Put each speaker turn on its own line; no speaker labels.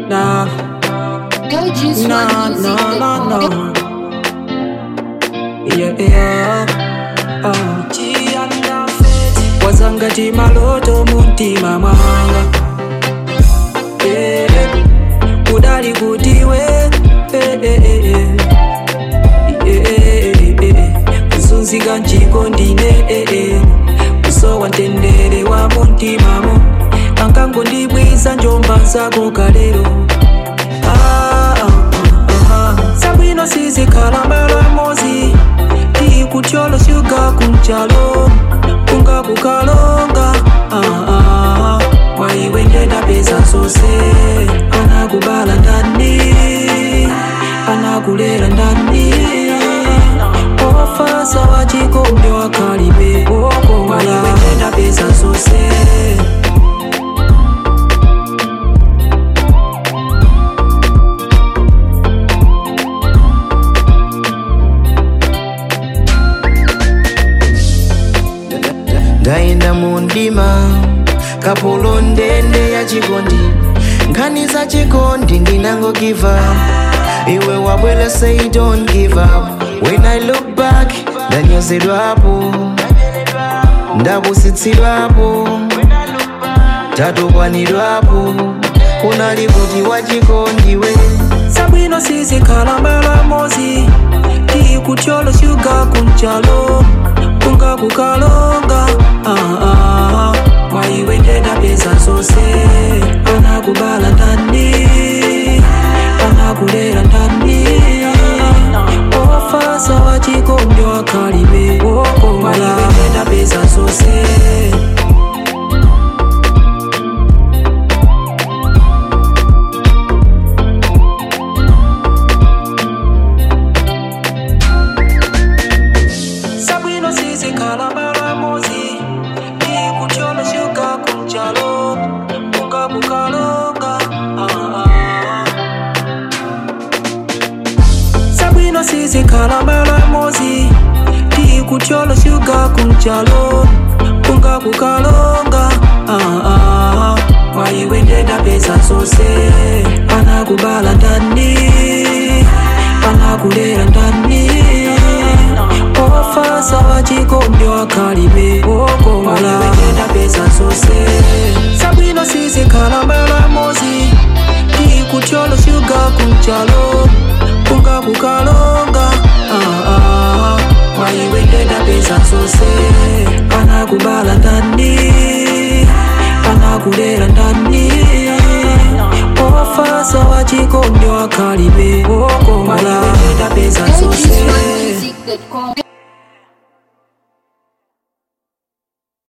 Nah,
Go juice
no,
one
no,
music.
no, no. Yeah, yeah. Uh. wazangati maloto muntima mwanga yeah. kudali kutiwe eh, eh, eh, eh. Yeah, eh, eh. kuzunzika njiko ndine eh, eh. kusowa mtendere wa muntimamo ankangondibwiza njomba zako kalero Ah, ah, ah, ah. sabwino sizikhala malamozi tikutyolo syuga kunjalo kunga kukalonga ah, ah. mwaiwe ndendapeza zose anakubala ndani anakulera ndani ofasa wachikombe wakalibe mwaiwe ndendapeza zose
ndayenda mu ndima kapolo ndende ya chikondi nkhani za chikondi ndinango give up iwe wabwela say don't give up when i look back ndanyozedwapo ndapusitsidwapo tatukwanidwapo kunali kuti wachikondiwe
sabwino sizikhala malamozi tikutyolo syuga kunjalo kunga kukalonga ah, ah. mwaiwe ndendapeza zose anakubala ndani anakulera ndani ofasa wachikombe wakalibe mwaiwe ndendapeza zose sabwino sizikhala malamozi ikutyolo syuga kunjalo kunga kukalonga ah, ah. sabwino sizikhala malamozi tikutyolo syuga kunjalo kunga kukalonga ah, ah. mwaiwe ndendapeza zose anakubala ndani anakulera ndani ofasa wachikombe wakalibe mwaiwe ndendapeza zose sabwino sizikhala malamozi tikutyolo syuga kunjalo kunga kukalonga ah, ah. mwaiwe ndendapeza zose anakubala ndani anakulera ndani ofasa wachikombe wakalibe mwaiwe ndendapeza
Go
zose
juice one music.com.